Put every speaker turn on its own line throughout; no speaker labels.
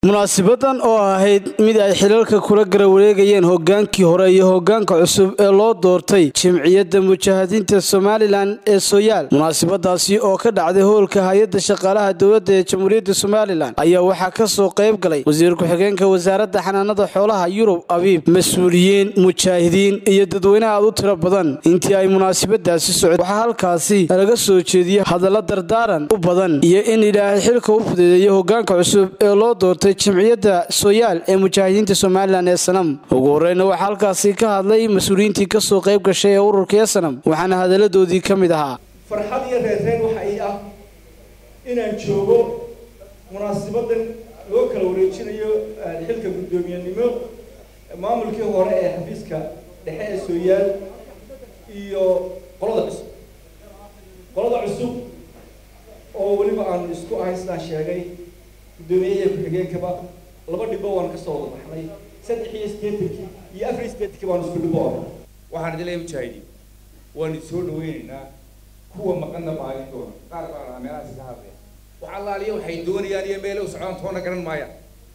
munaasibadan oo ahayd mid ay xilalka kula gara wareegayeen hogaankii hore iyo hogaanka cusub ee loo doortay jimciyadda mujaahidiinta somalilan ee sooyaal munaasibadaasi oo ka dhacday howlka hay-adda shaqaalaha dowladda ee jamhuuriyadda somalilan ayaa waxaa ka soo qayb galay wasiir ku-xigeenka wasaaradda xanaanada xoolaha yurub abiib mas-uuliyiin mujaahidiin iyo dadweyne aad u tiro badan intii ay munaasibadaasi socod waxaa halkaasi laga soo jeediyey hadalla dardaaran u badan iyo in ilaahay xilka u fudeedeeyo hogaanka cusub ee loo doortay jimciyadda sooyaal ee mujaahidiinta somalilan ee sanam ugu horeyna waxaa halkaasi ka hadlay mas-uuliyiintii kasoo qayb gashay ee ururka ee sanam waxaana hadaladoodii ka mid ahaa
farxad iyo reerreyn waxa ii ah inaan joogo munaasibadan loo kala wareejinayo xilka guddoomiyenimo maamulkii hore ee xafiiska dhexe ee sooyaal iyo qolada cusub qolada cusub oo weliba aanu isku ahay sidaan sheegay guddoomiyaha ku-xigeenkaba laba dhibo waan kasoo wada baxnay saddex iyo siddeetankii iyo afar iyo siddeetankii baanu isku dhibo oray
waxaan idin leeyahay mujaahidiin waan soo dhaweynaynaa kuwa maqanna maalin doona qaar baan meelahaas ka hadlaya wax allaaliya waxay doonayaan iyo meelay u socdaan toona garan maayaan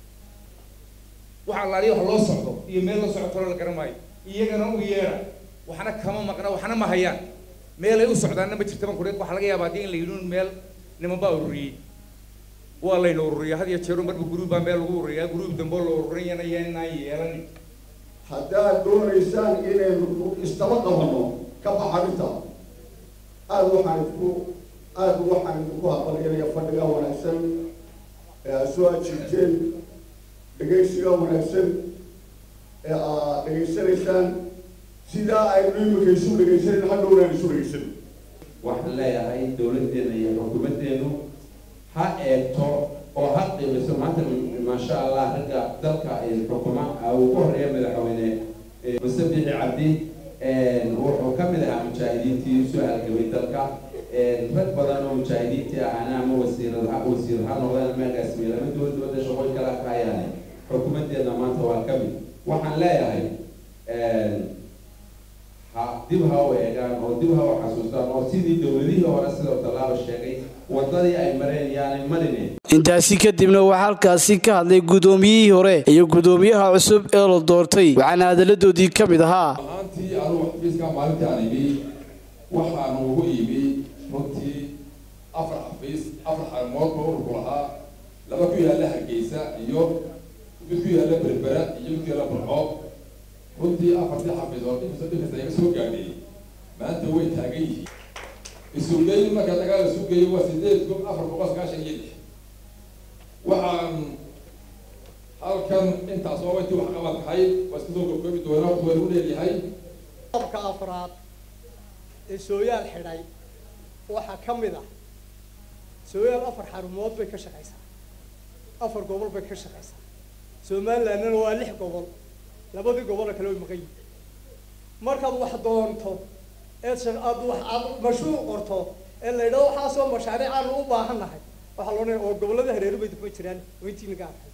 wax allaaliya wax loo socdo iyo meel loo socdo toona la garan maayo iyagana u yeera waxna kama maqna waxna ma hayaan meelay u socdaanna ma jirta ban kudhe waxaa laga yaabaa haddii in la yidhi meel niman baa ururiyey waa layna ururiya had iyo jeero marba guruub baa meel lagu ururiyaa guruub dambe oo la ururinayana inaan yeelanin
haddaad doonaysaan inaynu istaba qabanno ka baxarinta aada waxaan ku aada waxaan idinku aqbalyanaya fadhiga wanaagsan ee aad soo ajiibteen dhegaysiga wanaagsan ee aad dhegaysanaysaan sidaa aynu imika isu dhegaysanan hadhowna aan isu dhegaysan
waxaan leeyahay dawladdeena iyo xukuumaddeenu ha eegto oo ha qiimayso maanta maasha allah ragga dalka xukuma uu ku horeeya madaxweyne muse bixi cabdi wuxuu ka mid ahaa mujaahidiintii usoo halgamay dalka rag badan oo mujaahidiintii ahana ama wasiirad wasiir ha noqdeen ama agaasimiye lama duwan dowladda shaqooyin kala ka hayaane xukuumaddeena maanta waa ka mid waxaan leeyahay ha dib ha u eegaan oo dib ha u xasuustaan oo sidii dowladihii hore sidoo tallaaba sheegay wadadii ay mareen yaanay marine
intaasi kadibna waxaa halkaasi ka hadlay guddoomiyihii hore iyo guddoomiyaha cusub ee la doortay waxaana hadaladoodii ka mid ahaa
ahaantii anugu xafiiska maalintii aan imi waxaanu ugu imi runtii afar xafiis afar xarmood ba ururku lahaa laba ku yaalla hargeysa iyo mid ku yaalla berbera iyo mid ku yaalla burco runtii afartii xafiis oo dhibkasta dhibkasta iga soo gaadhay maanta way taagan yihiin isugeyn marka dagaal isu geeyo waa sideed kun afar boqol sagaashan iyo lix waxaan halkan intaas oo intii wax qabad tahay waa iska soo gobgoobi doonaa waa u leeyahay
qodobka afraad ee sooyaal xidhay waxaa ka mid ah sooyaal afar xarumood bay ka shaqaysaa afar gobol bay ka shaqaysaa somalilandna waa lix gobol labadii gobolna kale way maqan yihiin markaad wax doonto eed aad wax aad mashruuc qorto ee la yidhahdo waxaasoo mashaariic aanu u baahannahay waxaa loo oo gobollada hareeru bay daba jiraan oo intii naga arkay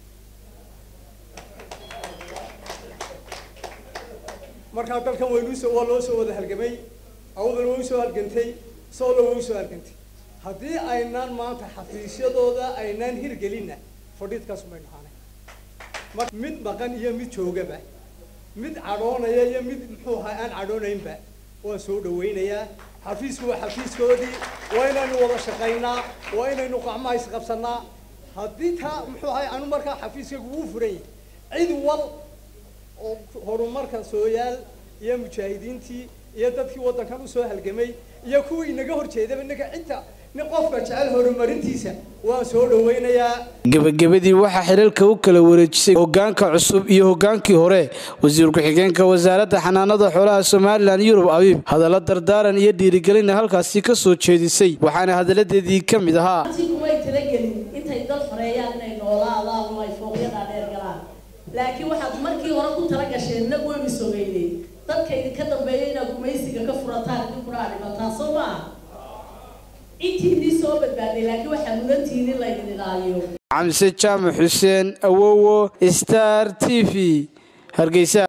markaa dalkan waynuusoo waa loo soo wada halgamay awdal way usoo halgantay soolo way usoo halgantay haddii aynaan maanta xafiisyadooda aynaan hirgelinna fadhiidkaas may dhahaanay mid maqan iyo mid joogaba mid cadhoonaya iyo mid muxuu ahaa aan cadhoonaynba waan soo dhawaynayaa xafiisku waa xafiiskoodii waa inaynu wada shaqaynaa waa inaynu qacmaha isqabsanaa haddii taa muxuu ahay anu markaa xafiiskaygu wuu furan yahay cid wal oo horumarka sooyaal iyo mujaahidiintii iyo dadkii waddankan usoo halgamay iyo kuwii inaga horjeedaba inaga cidda nin qofka jecel horumarintiisa waan soo dhawaynayaa
gebagabadii waxaa xilalka u kala wareejisay hogaanka cusub iyo hogaankii hore wasiir ku-xigeenka wasaaradda xanaanada xoolaha somalilan yurub abiib hadalla dardaaran iyo dhiirigelina halkaasi ka soo jeedisay waxaana hadalladeedii ka mid ahaa
kumay talagelin intay dal xoreeyaan inay noolaadaan oo ay fooqyada dheer galaan laakiin waxaad markii hore ku tala gasheen nag weynu sogeynay dadka idinka dambeeya inaad gumaysiga ka furataan idinkuna aad dhimataan soo maaha intiinii soo badbaaday laakiin waxaa mudantihiin in laydin ilaaliyo
xamse jaamac xuseen awowo star t v hargeysa